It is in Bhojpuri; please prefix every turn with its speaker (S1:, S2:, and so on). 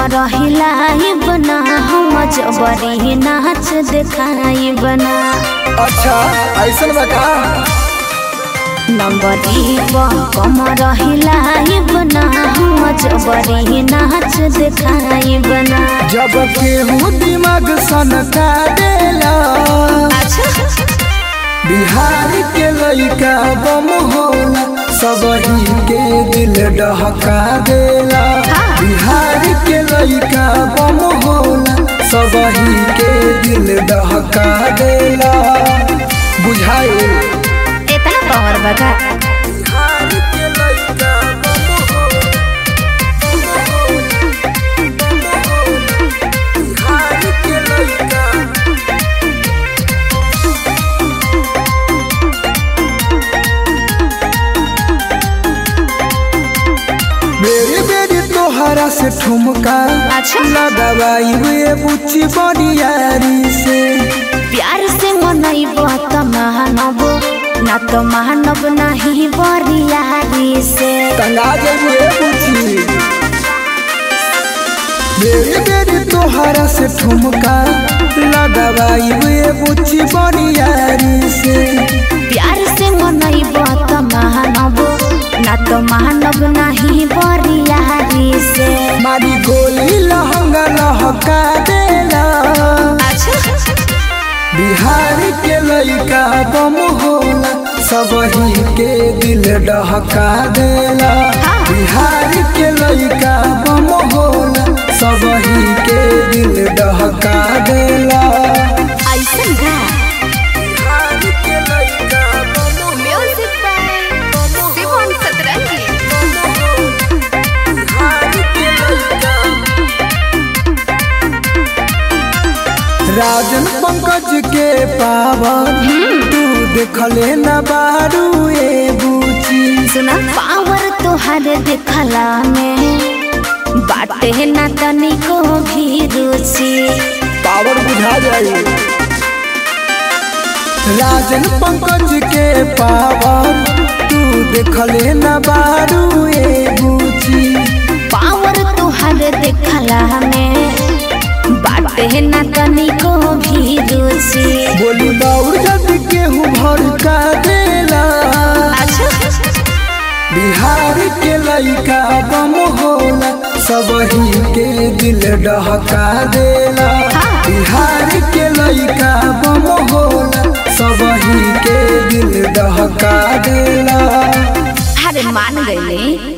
S1: रहिलाई बना हम जबरी नाच देखाई बना
S2: अच्छा ऐसन बा का
S1: नंबरी कम रहिलाई बना हम जबरी नाच देखाई बना
S2: जब केहू दिमाग सनका देला बिहार के लइका बम होला सबही के दिल डहका देला बिहार के लइका बम होला सबही के दिल डहका देला बुझाए
S1: इतना पावर बता
S2: बिहार के लइका बम होला बिहार के लइका मेरी बेरी तोहरा से ठुमका
S1: अच्छा।
S2: लगावाई हुए बुच्ची बनियारी से
S1: प्यार से मनैब त महानब ना तो महानब नहीं बरियारी से
S2: तंगा हुए बुच्ची मेरी बेरी तोहरा से ठुमका लगावाई हुए बुच्ची बनियारी से
S1: प्यार से मनैब त महानब ना तो महानब नहीं बरियारी से
S2: मारी गोली लहंगा लहका देला बिहार के लइका बम होला सबही के दिल डहका देला बिहार के लइका बम होला सबही के दिल डहका देला
S1: ऐसन गा
S2: बिहार के लइका बम
S1: म्यूजिक बाय शिवन सतरंगी
S2: बिहार के लइका राजन पंकज के पावन तू देखले न बारू ए बूची
S1: सुना पावर तोहर देखला में बाटे ना तनिको भी रुचि
S2: पावर बुझा जाए राजन पंकज के पावर तू देखले न बारू ए बूची
S1: पावर तोहर देखला में बाटे ना तनिको भी रुचि
S2: बोली बाउर जद केहू भड़का देला बिहार के लइका बम होला सबही के दिल डहका देला बिहार के लइका बम होला सबही के दिल डहका देला
S1: अरे मान गईले